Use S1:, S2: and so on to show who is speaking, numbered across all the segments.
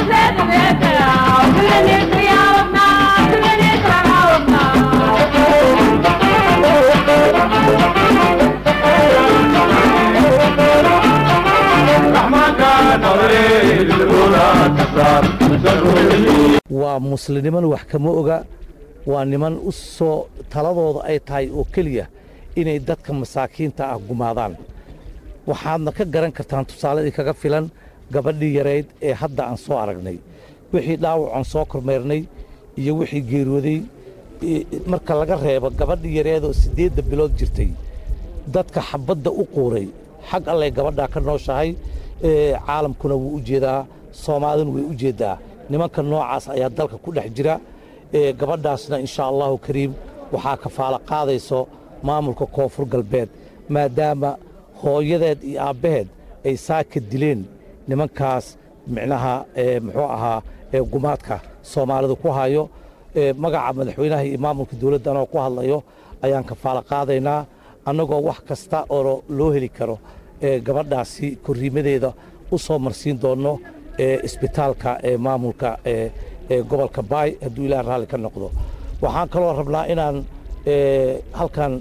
S1: waa muslimniman wax kama oga waa niman u soo taladooda ay tahay oo keliya inay dadka masaakiinta ah gumaadaan waxaadna ka garan kartaan tusaaladii kaga filan gabadhii yarayd ee hadda aan soo aragnay wixii dhaawacan soo kormeernay iyo wixii geeriyooday marka laga reebo gabadhii yareedoo siddeedda bilood jirtay dadka xabadda u quuray xag allay gabadhaa ka nooshahay caalamkuna wuu u jeedaa soomaaliduna way u jeeddaa nimanka noocaas ayaa dalka ku dhex jira gabadhaasna inshaa allahu kariim waxaa kafaalo qaadayso maamulka koonfur galbeed maadaama hooyadeed iyo aabbaheed ay saaka dileen nimankaas micnaha muxuu ahaa gumaadka soomaalidu ku hayo magaca madaxweynaha iyo maamulka dowladda anoo ku hadlayo ayaan kafaalo qaadaynaa annagoo wax kasta oo loo heli karo gabadhaasi korriimadeeda u soo marsiin doonno isbitaalka ee maamulka gobolka baay hadduu ilaah raalli ka noqdo waxaan kaloo rabnaa inaan halkan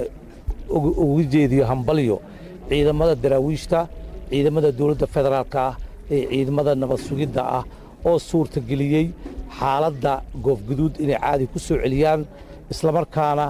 S1: uga jeediyo hambalyo ciidamada daraawiishta ciidamada dowladda federaalka ah ee ciidamada nabad sugidda ah oo suurtageliyey xaaladda goofguduud inay caadi ku soo celiyaan islamarkaana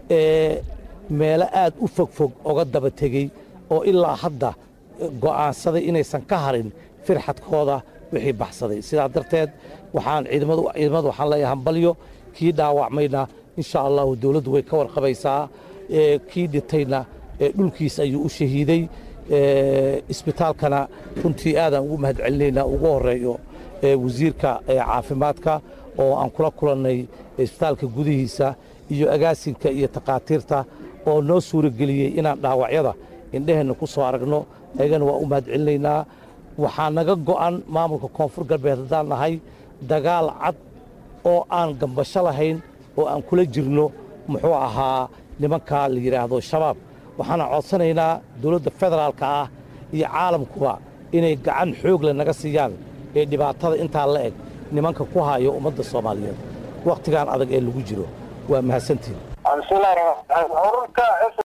S1: meelo aad u fogfog oga daba tegey oo ilaa hadda go'aansaday inaysan ka harin firxadkooda wixii baxsaday sidaa darteed waxaan ciidamadu waxaan leeyahay hambalyo kii dhaawacmayna insha allahu dowladdu way ka warqabaysaa kii dhintayna dhulkiis ayuu u shahiiday isbitaalkana runtii aadaan ugu mahad celinaynaa ugu horreeyo wasiirka caafimaadka oo aan kula kulannay isbitaalka gudihiisa iyo agaasinka iyo takhaatiirta oo noo suurageliyey inaan dhaawacyada indheheenna ku soo aragno ayagana waa u mahad celinaynaa waxaa naga go'an maamulka koonfur galbeed haddaan nahay dagaal cad oo aan gambasho lahayn oo aan kula jirno muxuu ahaa nimankaa la yidhaahdo shabaab waxaana codsanaynaa dowladda federaalka ah iyo caalamkuba inay gacan xoogle naga siiyaan ee dhibaatada intaa la eg nimanka ku hayo ummadda soomaaliyeed wakhtigan adag ee lagu jiro waa mahadsantiin